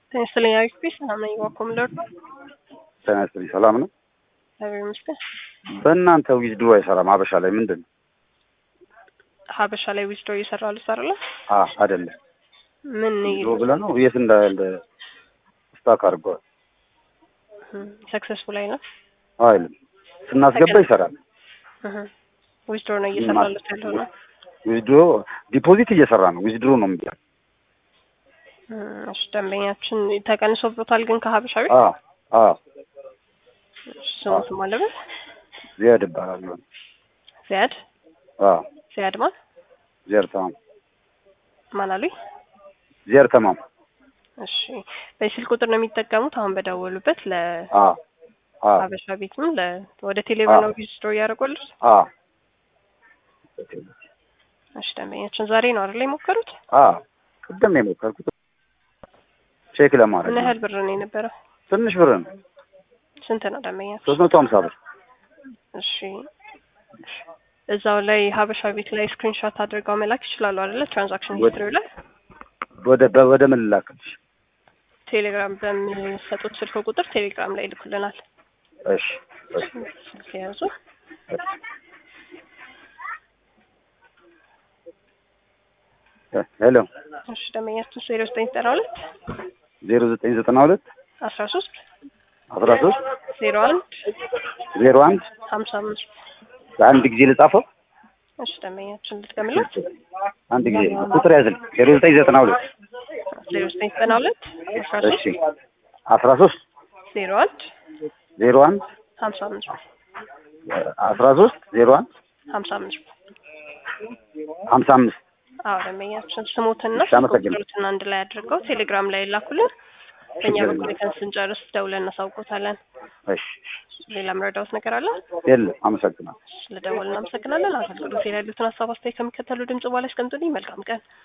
ጤና ይስጥልኝ አሪፍ ቤት ሰላም ነኝ። ዋኮም ለርዶ ጤና ይስጥልኝ ሰላም ነው። እግዚአብሔር ይመስገን። በእናንተ ዊዝድሮ አይሰራም ሀበሻ ላይ ምንድን ነው? ሀበሻ ላይ ዊዝድሮ እየሰራ ልሰራለ አ አይደለም ምን ዊዝድሮ ብለህ ነው የት እንዳለ ስታክ አድርገዋል ሰክሰስፉል አይነት አይልም። ስናስገባ ይሰራል። ዊዝድሮ ነው እየሰራለት ያለው ነው። ዊዝድሮ ዲፖዚት እየሰራ ነው። ዊዝድሮ ነው የሚለው እሺ ደንበኛችን ተቀንሶበታል ግን ከሀበሻ ቤት አ አ ስሙት ማለበት ዚያድ እባላለሁ። ዚያድ አ ዚያድ ማን ዚያድ ተማም ማን አሉኝ? ዚያድ ተማም እሺ በስልክ ቁጥር ነው የሚጠቀሙት አሁን በደወሉበት አ ለሀበሻ አ ቤትም ለ ወደ ቴሌብር ነው ዊዝድሮ እያደረጉልት። አ እሺ ደንበኛችን ዛሬ ነው አይደል የሞከሩት? አ ቅድም ነው የሞከርኩት ቼክ ለማድረግ ምን ነው። ያህል ብር ነው የነበረው? ትንሽ ብር ነው ስንት ነው ደንበኛችን? ሶስት መቶ ሀምሳ ብር እሺ እዛው ላይ ሀበሻ ቤት ላይ ስክሪንሾት አድርገው መላክ ይችላሉ አይደለ? ትራንዛክሽን ወደ- ሂስትሪው ላይ ወደ በ- ወደ ምን ላክልሽ? ቴሌግራም በሚሰጡት ስልክ ቁጥር ቴሌግራም ላይ ይልኩልናል። እሺ እሺ ስልክ የያዙ ሄሎ እሺ ደንበኛችን ዜሮ ዘጠኝ ዘጠና ሁለት ዜሮ ዘጠኝ ዘጠና ሁለት አስራ ሶስት አስራ ሶስት ዜሮ አንድ ዜሮ አንድ ሀምሳ አምስት አንድ ጊዜ ልጻፈው እሺ ደንበኛችን ልትቀምሉት አንድ ጊዜ ቁጥር ያዝልኝ ዜሮ ዘጠኝ ዘጠና ሁለት ዜሮ ዘጠኝ ዘጠና ሁለት አስራ እሺ ሶስት አስራ ሶስት ዜሮ አንድ ዜሮ አንድ ሀምሳ አምስት አስራ ሶስት ዜሮ አንድ ሀምሳ አምስት ሀምሳ አምስት አዎ ደንበኛችን ስሙትና እሺ፣ አመሰግናለሁ። ቁጥሩትን አንድ ላይ አድርገው ቴሌግራም ላይ ላኩልን። በእኛ ችግር በኩል የለም። ከን ስንጨርስ ደውለን እናሳውቆታለን። እሺ ሌላ መረዳውት ነገር አለ? የለም አመሰግናለሁ ስለደወልን እናመሰግናለን። አገልግሎት ላይ ያሉትን ሀሳብ አስተያየት ከሚከተሉ ድምጽ በኋላ ያስቀምጡልኝ። መልካም ቀን